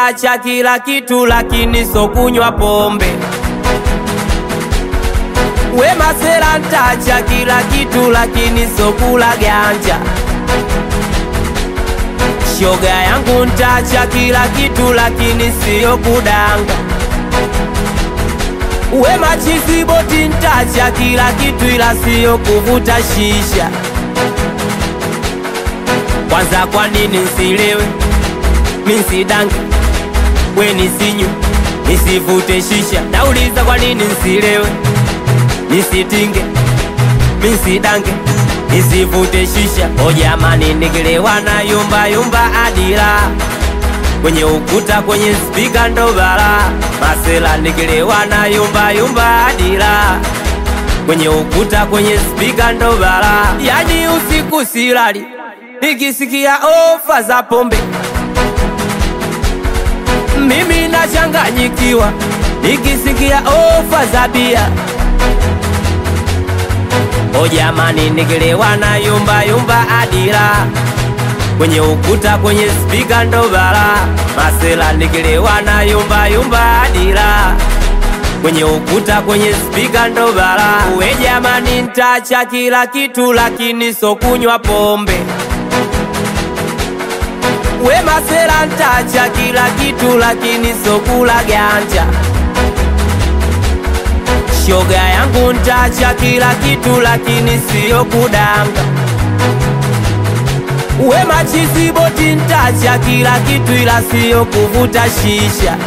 ntacha kila kitu, lakini so kunywa pombe. We masela ntacha kila kitu, lakini so kula ganja. Shoga yangu ntacha kila kitu, lakini siyo kudanga. We machizi boti ntacha kila kitu, ila siyo kuvuta shisha. Kwanza kwa nini nsilewe, minsidange, we nisinywe, nisivute shisha. Nauliza kwa nini nsilewe, nisitinge, minsidange, nisivute shisha. O jamani, nikilewa na yumba yumba adila kwenye ukuta, kwenye spika ndo bala. Masela nikilewa na yumba yumba adila kwenye ukuta, kwenye spika ndo bala. Yani usiku silali nikisikia ofa za pombe, mimi nachanganyikiwa nikisikia ofa za bia. O jamani, nikilewa na yumba yumba adila kwenye ukuta, kwenye spika ndo bala. Masela nikilewa na yumba yumba adila kwenye ukuta, kwenye spika ndo bala. We jamani, ntacha kila kitu, lakini so kunywa pombe. We masela ntacha kila kitu, lakini so kula ganja. Shoga yangu ntacha kila kitu, lakini siyo kudanga. We machizi boti ntacha kila kitu, ila siyo kuvuta shisha.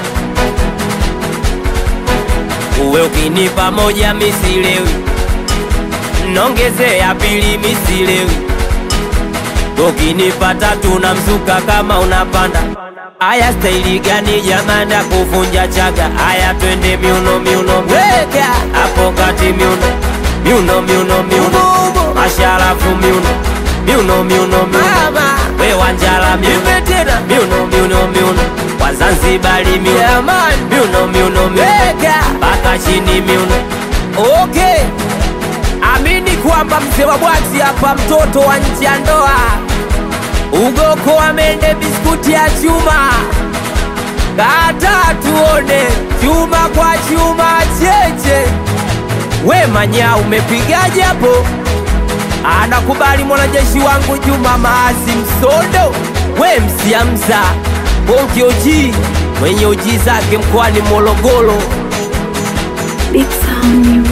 Uwe ukinipa moja misilewi, nongeze ya pili misilewi. Ukinipa tatu na mzuka kama unapanda. Aya, staili gani jamani ya kuvunja chaga? Aya, twende miuno miuno, weka hapo kati miuno miuno miuno miuno, masharafu miuno miuno miuno miuno, we wanjala miuno miuno miuno miuno, Wazanzibari miuno miuno miuno miuno, mpaka chini miuno. Okay, amini kwamba mzee wa bwati hapa, mtoto wa nje ya ndoa ugoko amende biskuti ya chuma kata tuone chuma kwa chuma cheche. We manya umepigaje hapo? Anakubali mwanajeshi wangu Juma Maazi Msondo, we msiamza bonki oji mwenye oji zake mkoani Morogoro. Big Sound Music.